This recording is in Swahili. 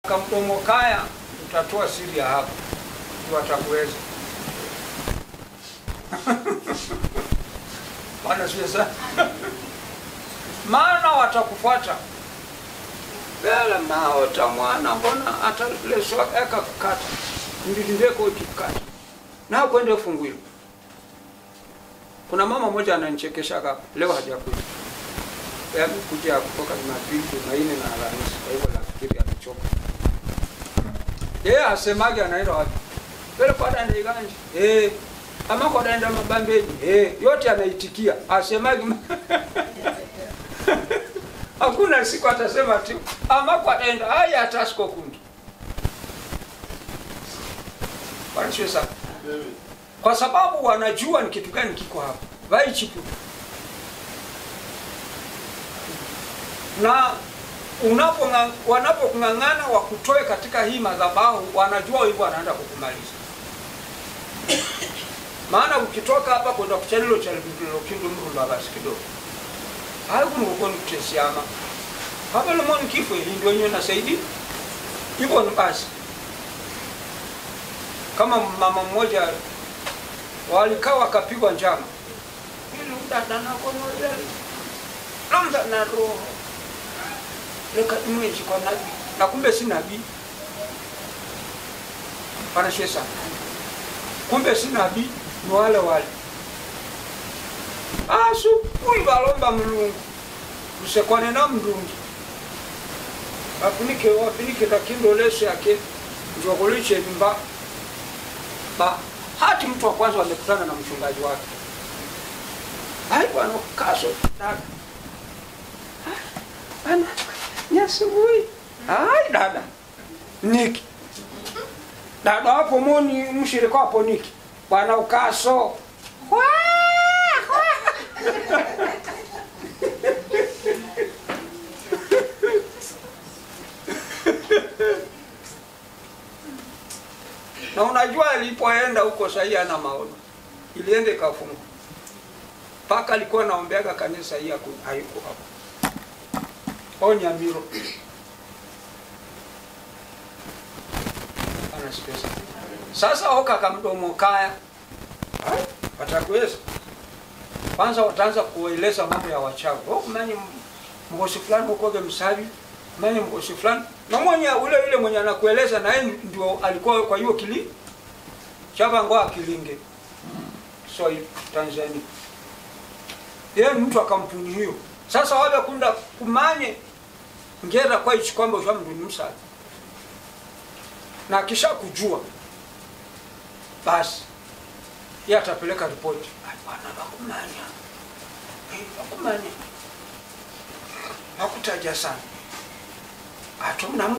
Kamdomo kaya utatoa siri ya hapo, ndio watakuweza. Bwana sio sana, maana watakufuata bela maota mwana mbona ataleswa eka kukata ndilindeko ukikata na kwende fungwilo. Kuna mama mmoja ananichekesha hapa leo hajakuja, yaani kuja kutoka Jumapili, Jumanne na Alhamisi, kwa hivyo nafikiri amechoka. Yeye asemage anaenda wapi? Vile kwa danda iganje. Eh. Ama kwa danda mabambeji. Eh, yote anaitikia. Asemage Hakuna siku atasema tu ama kwa danda haya atasko kundi. Wanachwe sana. Kwa sababu wanajua ni kitu gani kiko hapa. Vai chipu. Na unapo wanapokung'ang'ana wakutoe katika hii madhabahu, wanajua hivyo wanaenda kukumaliza. Maana ukitoka hapa kwenda kuchalilo cha kindu mrumba basi kidogo haikunikukoni kutesiama hapa lemoni kifo hii ndio yenyewe nasaidi hivyo ni basi. Kama mama mmoja walikaa wakapigwa njama ili udada nakonoleli lamda na roho leka image kwa nabii na kumbe si nabii panashwe sana kumbe si nabii ni wale wale asu uyi balomba mulungu lusekwane na mndungi afunike wafunike kakindo leso yake njokoliche mba ba hati mtu wa kwanza wamekutana na mchungaji wake ai bwana kaso dada ana ni asubuhi. Ai dada. Niki. Dada hapo moni mshirika hapo Niki. Bwana ukaso. Wa! Na unajua alipoenda huko sahii ana maono. Iliende ikafunga. Paka alikuwa naombeaga kanisa hii hayuko hapo Onyamiro anasikia sasa. Oka kamdomo kaya watakuweza kwanza, wataanza kueleza mambo ya wachawi. Oh, manye mgosi fulani ukoge msabi manye mgosi fulani na mwenye ule ule mwenye anakueleza naye ndio alikuwa kwa hiyo kili chava ngoa kilinge so Tanzania yeye mtu wa kampuni hiyo sasa wale kunda kumanye ngera kwa ichi kwamba usha mndu ni msali na kisha kujua basi yeye atapeleka ripoti bwana bakumanya bakumanya hakutaja sana atumna